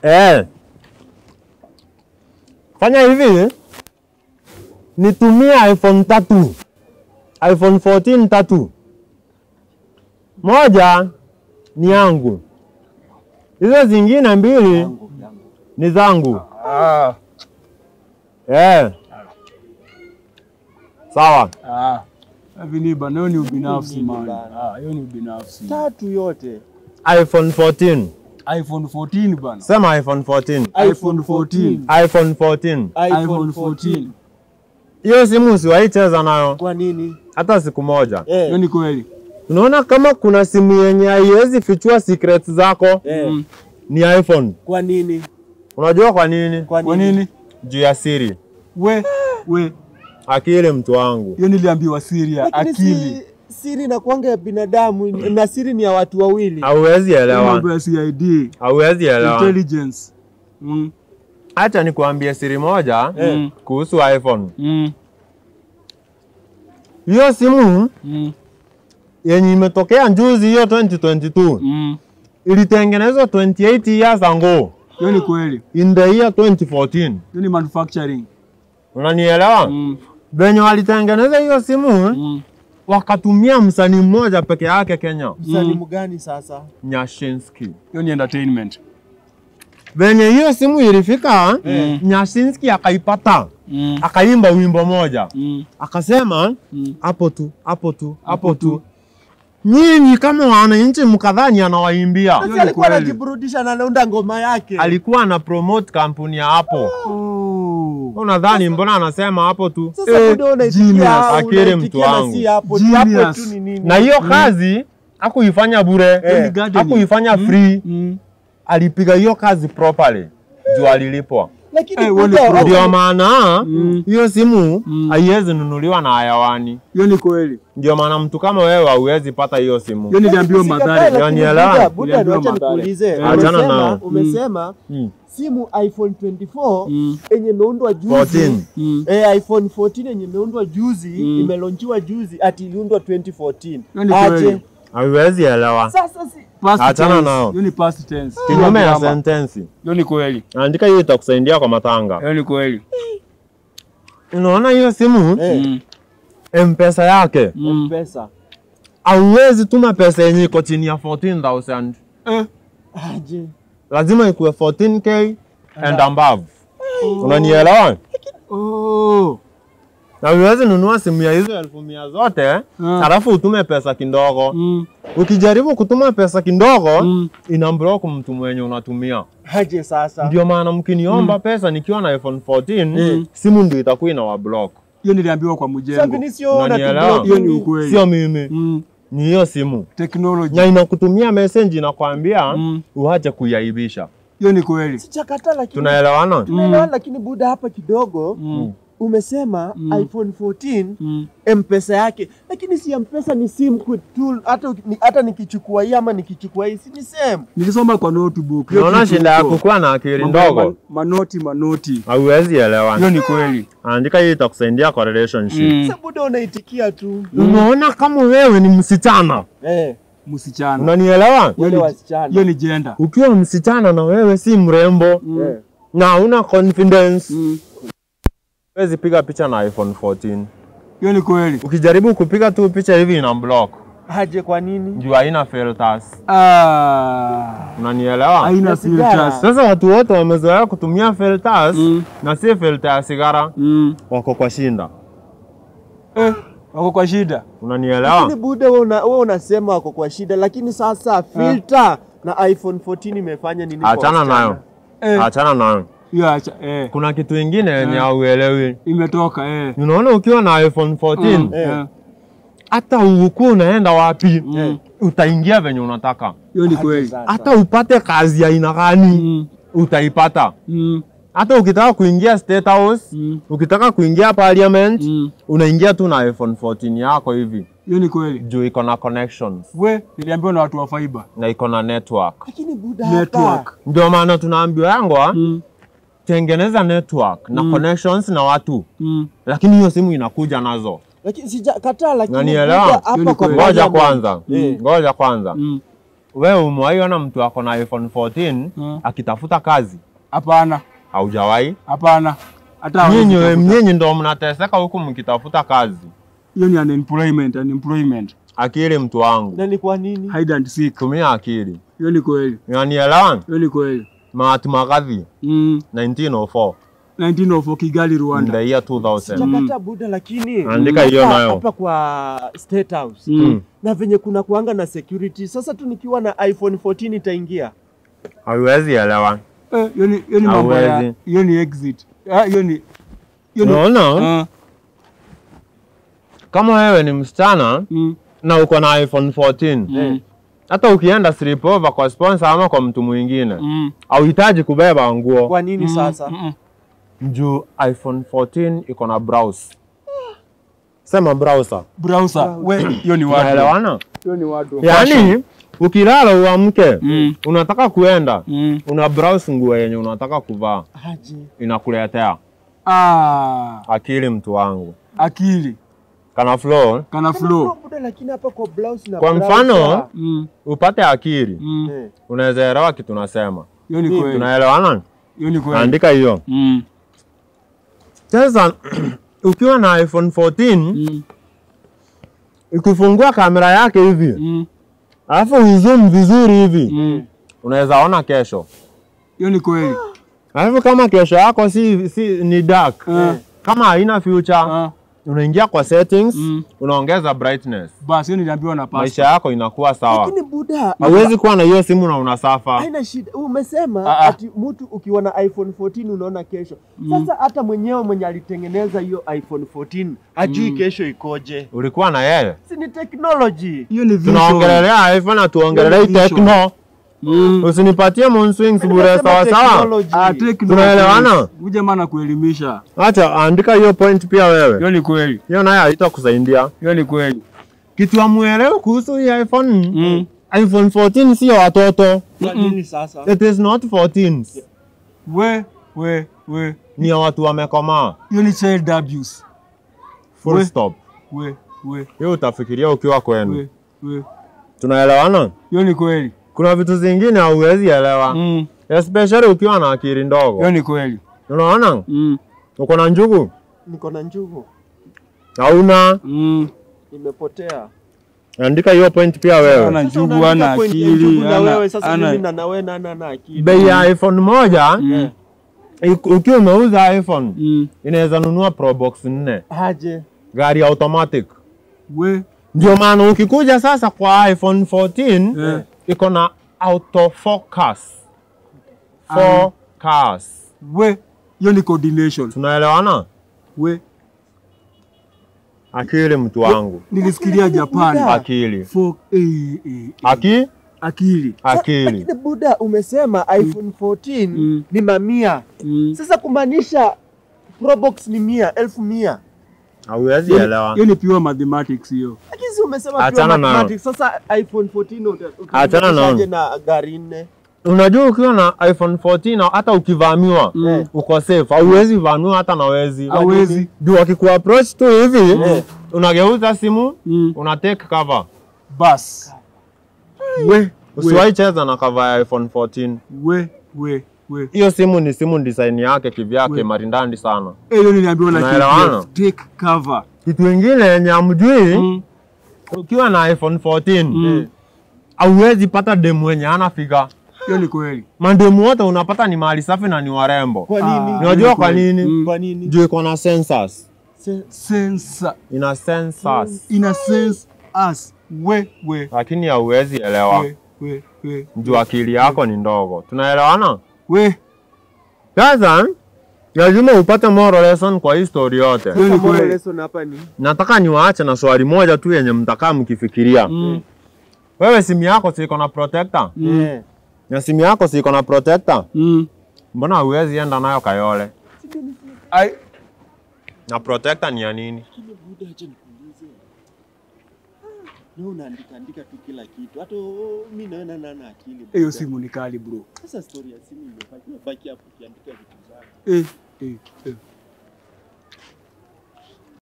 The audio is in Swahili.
Eh. Fanya hivi. Nitumie iPhone tatu. iPhone 14 tatu. Moja ni yangu. Hizo zingine mbili ni zangu. Ah, Eh. Sawa. ah. Hivi ni bana, hiyo ni ubinafsi Nini man. bana? Ah, hiyo ni ubinafsi. tatu yote iPhone 14. iPhone 14 bana. Sema iPhone 14. iPhone 14. iPhone 14. iPhone 14. Hiyo simu usiwaicheza nayo kwa nini hata siku moja. eh, Hiyo ni kweli. Unaona kama kuna simu yenye haiwezi fichua secrets zako eh, Mm. ni iPhone. kwa nini Unajua kwa nini? kwa Kwa nini nini? Juu ya siri. We, we, Akili mtu wangu. hiyo niliambiwa siri ya lakini akili. si, siri na kwanga ya binadamu na siri ni ya watu wawili Hauwezi elewa. Mambo ya CID, Hauwezi elewa. intelligence. Mm. Acha nikuambie siri moja Mm. kuhusu iPhone. Mm. Hiyo simu Mm. yenye imetokea njuzi hiyo 2022 Mm. ilitengenezwa 28 years ago Hiyo ni kweli. in the year 2014. Hiyo ni manufacturing. Unanielewa? Mm. Venye walitengeneza hiyo simu Mm. wakatumia msanii mmoja peke yake Kenya, msanii mgani sasa Nyashinski. Hiyo ni entertainment. Venye hiyo simu ilifika Mm. Nyashinski akaipata Mm. akaimba wimbo moja Mm. akasema Mm. hapo tu hapo tu hapo Hapo tu. tu. Nyinyi kama wananchi mkadhani anawaimbia, Sasa ni alikuwa kweli. anajiburudisha na anaunda ngoma yake alikuwa ana promote kampuni ya Apple. Oh. Unadhani mbona anasema hapo tu? sasa Eh, buda unaitikia genius. au Akili unaitikia mtu na wangu. si hapo tu hapo Genius. tu ni nini Na hiyo kazi hakuifanya bure, Hiyo ni gardening. hakuifanya free, Mm. alipiga hiyo kazi properly juu alilipwa. lakini Eh, wale buda, pro- Ndio maana Mm. hiyo simu Mm. haiwezi nunuliwa na hayawani. Hiyo ni kweli. Ndio maana mtu kama wewe hauwezi pata hiyo simu. Hiyo niliambiwa Sikatai, madhara. lakini Yanielewa? buda, buda, Niliambiwa wacha madhara. nikuulize. Eh. Achana Umesema- nao. umesema Mm. simu iPhone 24 Mm. yenye imeundwa juzi 14. Mm. Eh, iPhone 14 yenye imeundwa juzi Mm. imelonchiwa juzi ati iliundwa 2014 Hiyo ni aje kweli. Hauwezi elewa. sasa si Past Achana tense. nao. Hiyo ni past tense. Kinyume ya Grammar. sentensi. Hiyo ni kweli. Andika hiyo itakusaidia kwa matanga. Hiyo ni kweli. Unaona hiyo simu eh, Mm. M-Pesa yake Mm. pesa hauwezi tuma pesa yenye iko chini ya 14,000. Eh. aje Lazima ikuwe 14k and above. Unanielewa? Oh. Na uwezi nunua simu ya hizo elfu mia zote halafu utume pesa kidogo. Mm. Ukijaribu kutuma pesa kidogo Mm. ina block mtu mwenye unatumia. aje sasa Ndio maana mkiniomba pesa nikiwa na iPhone 14 Mm. simu ndio itakuwa ina wablock. Hiyo niliambiwa kwa sasa mjengo. vinisiona Unanielewa? Hiyo ni ukweli. Sio mimi, Mm. ni hiyo simu. Technology. Na inakutumia message inakwambia Mm. uache kuyaibisha. Hiyo ni kweli. sichakata lakini Tunaelewana? tunaelewana lakini buda hapa kidogo Mm. umesema Mm. iPhone 14 Mm. mpesa yake lakini si mpesa ni sim tool hata uki- ni- hata nikichukua hii ama nikichukua hii si ni same Nilisoma kwa notebook. Hiyo Unaona kitu shida ya huko. kukuwa na akili Mambo ya ndogo? ma- Manoti manoti. Hauwezi elewa. Hiyo ni kweli. Andika hii itakusaidia kwa relationship. Mm. sasa buda unaitikia tu Unaona kama wewe ni msichana, eh Msichana. unanielewa? Hiyo wale ni- wasichana Hiyo ni gender. Ukiwa msichana na wewe si mrembo Mm. eh na una confidence, Mm. huwezi piga picha na iPhone 14. Hiyo ni kweli. Ukijaribu kupiga tu picha hivi ina block aje kwa nini juu haina filters. Ah. Unanielewa? Haina Na sigara. filters. Sasa watu wote wamezoea kutumia filters Mm. na si filter ya sigara, Mm. wako kwa shinda. Eh, wako kwa shida. Unanielewa? lakini buda wewe una, wewe unasema wako kwa shida lakini sasa filter na iPhone 14 imefanya nini kwa Achana wasichana? nayo, Eh, achana nayo. hiyo acha eh. Kuna kitu ingine yenye Eh. hauelewi. Imetoka eh. Unaona, ukiwa na iPhone 14 Mm, Eh. eh. hata ukuwa unaenda wapi Mm. utaingia venye unataka, Hiyo ni Aje kweli. sasa. hata upate kazi ya aina gani Mm. utaipata. Mm. Hata ukitaka kuingia State House, Mm. ukitaka kuingia Parliament, Mm. unaingia tu na iPhone 14 yako hivi Hiyo ni kweli. juu iko na connections We, niliambiwa na watu wa fiber. na iko na network. lakini buda hapa Network. Ndio maana tunaambiwa yangwa Mm. tengeneza network na Mm. connections na watu, Mm. lakini hiyo simu inakuja nazo. lakini sijakataa lakini Unanielewa? buda Hiyo ni hapa kwa kweli. Ngoja parliament- kwanza, Eh. ngoja kwanza. Mm. Wewe umewaiona mtu ako na iPhone 14 Mm. akitafuta kazi? Hapana, Haujawahi? hapana. Hata Nyinyi hawezi kutafuta. nyinyi ndo mnateseka huku mkitafuta kazi. hiyo ni unemployment, unemployment. Akili mtu wangu, Na ni kwa nini? Hide and seek. tumia akili. Hiyo ni kweli. Unanielewa? Hiyo ni kweli. Mahatma Gandhi Mm. 1904 1904 Kigali, in Rwanda. the year 2000. Chakata Buda, lakini Andika hiyo hapa- nayo. hapa kwa State House Mm. na venye kuna kuanga na security. Sasa tu nikiwa na iPhone 14 itaingia Hauwezi elewa. Eh, hiyo ni hiyo ni mambo ya Hawezi. hiyo ni exit. Ah, hiyo ni hiyo ni Unaona? Ah, Kama wewe ni msichana mm. na uko na iPhone 14, Mm. hata ukienda sleepover kwa sponsor ama kwa mtu mwingine, Mm. hauhitaji kubeba nguo kwa nini Mm. sasa? Mm. juu iPhone 14 iko na browse. Sema browser. Browser. We, hiyo ni watu. Unaelewana? Hiyo ni watu. Yaani ukilala uamke, Mm. unataka kuenda, Mm. una browse nguo yenye unataka kuvaa, Aje. inakuletea Ah, akili mtu wangu. akili Kana flow, kana Kama flow. flow Buda, lakini hapa kwa blouse na Kwa browser, mfano, Mm. upate akili, Mm. eh, unaweza elewa kitu nasema. Hiyo ni Mimi kweli. Tunaelewana? Hiyo ni kweli. Andika hiyo. Mm. Sasa ukiwa na iPhone 14 Mm. ukifungua kamera yake hivi Mm. alafu uzoom vizuri hivi Mm. unaweza ona kesho. Hiyo ni kweli. Alafu kama kesho yako si, si ni dark Ah. kama haina future Ah. unaingia kwa settings Mm. unaongeza brightness, Basi hiyo niliambiwa na maisha pasta. yako inakuwa sawa. lakini Buda Hauwezi kuwa na hiyo simu na unasafa. haina shida. Umesema Ah, ah. ati mtu ukiwa na iPhone 14 unaona kesho. Sasa hata mwenyewe mwenye alitengeneza hiyo iPhone 14 hajui kesho ikoje. Ulikuwa na yeye. Si ni technology. Hiyo ni vision. Tunaongelelea iPhone na tuongelelei Vision. Tecno. Mm. Usinipatie moon swings bure Nimesema sawa sawa. technology. Ah, technology. Tunaelewana? Huyu jamaa anakuelimisha. Acha andika hiyo point pia wewe. Hiyo ni kweli. Hiyo nayo haitakusaidia. Hiyo ni kweli. Kitu amuelewe kuhusu hii iPhone. Mm. iPhone 14 sio watoto. Kwa nini sasa? It is not 14s. We, we, we. Ni ya watu wamekomaa. Hiyo ni child abuse. Full We. stop. We, we, Hiyo utafikiria ukiwa kwenu. we, we. Tunaelewana? Hiyo ni kweli. Kuna vitu zingine hauwezi elewa. Mm. Especially ukiwa na akili ndogo. Hiyo ni kweli. Unaona? Mm. Uko na njugu? Niko na njugu. Hauna? Mm. Imepotea. Andika hiyo point pia wewe. Ana Sasa njugu, unaandika ana point ya akili, njugu na ana- wewe sasa ana- mimi na nawe na na na akili. Bei ya iPhone moja Mm. ik- ukiwa umeuza iPhone Mm. inaweza nunua Pro Box 4 Aje. gari automatic. We, Ndio maana ukikuja sasa kwa iPhone 14 Eh. iko na autofocus. Focus. we. Hiyo ni coordination. Tunaelewana? We. Akili mtu wangu. Nilisikilia Japan. Buda. Akili. Fo, eh, eh, eh. Aki? Akili. Akili. Lakini Buda umesema iPhone 14 Mm. ni mamia. Mm. Sasa kumaanisha Probox ni mia, elfu mia. Hauwezi Hiyo elewa. ni- hiyo ni pure mathematics hiyo. Lakini si umesema Achana pure nayo. mathematics. Sasa iPhone 14 uta- Achana nayo. utalinganishaje na gari nne? Unajua ukiwa na iPhone 14 hata ukivamiwa Mm. uko safe. Hauwezi vamiwa hata na wezi. Hawezi. Juu wakikuapproach tu hivi unageuza simu Mm. una take cover. Bas. We, usiwahi cheza na cover ya iPhone 14. We, we, we. Hiyo simu ni simu design yake kivyake We. marindandi sana. Eh, hiyo niliambiwa na Tunaelewana? KDF. Take cover. Kitu ingine yenye hamjui Mm. ukiwa na iPhone 14 Mm. hauwezi pata demu wenye ana figa. Hiyo ni kweli. Mandemu wote unapata ni mahali safi na ni warembo. Kwa nini? Ah. Unajua kwa kweli. nini? Mm. Kwa nini? Juu iko na sensors. Se- Sensor. Ina sensors. In a sense, us. We, we, Lakini hauwezi elewa. we, we, we. Juu akili yako ni ndogo. Tunaelewana? We, Sasa lazima upate moral lesson kwa hii story yote. Hiyo ni Sasa moral kweli. lesson hapa ni Nataka niwaache na swali moja tu yenye mtakaa mkifikiria. Mm. Wewe simu yako si iko na protector? Eh. Na simu yako si iko na protector? Mm. Mbona huwezi enda nayo Kayole? Ai, Na protector ni ya nini? Lakini Buda, acha nikuulize. Leo unaandika andika tu kila kitu. Hata oh, mimi naona nana akili. Buda. hiyo simu ni kali bro. Sasa story ya simu imebaki imebaki hapo ukiandika vitu zako. Eh, eh, eh.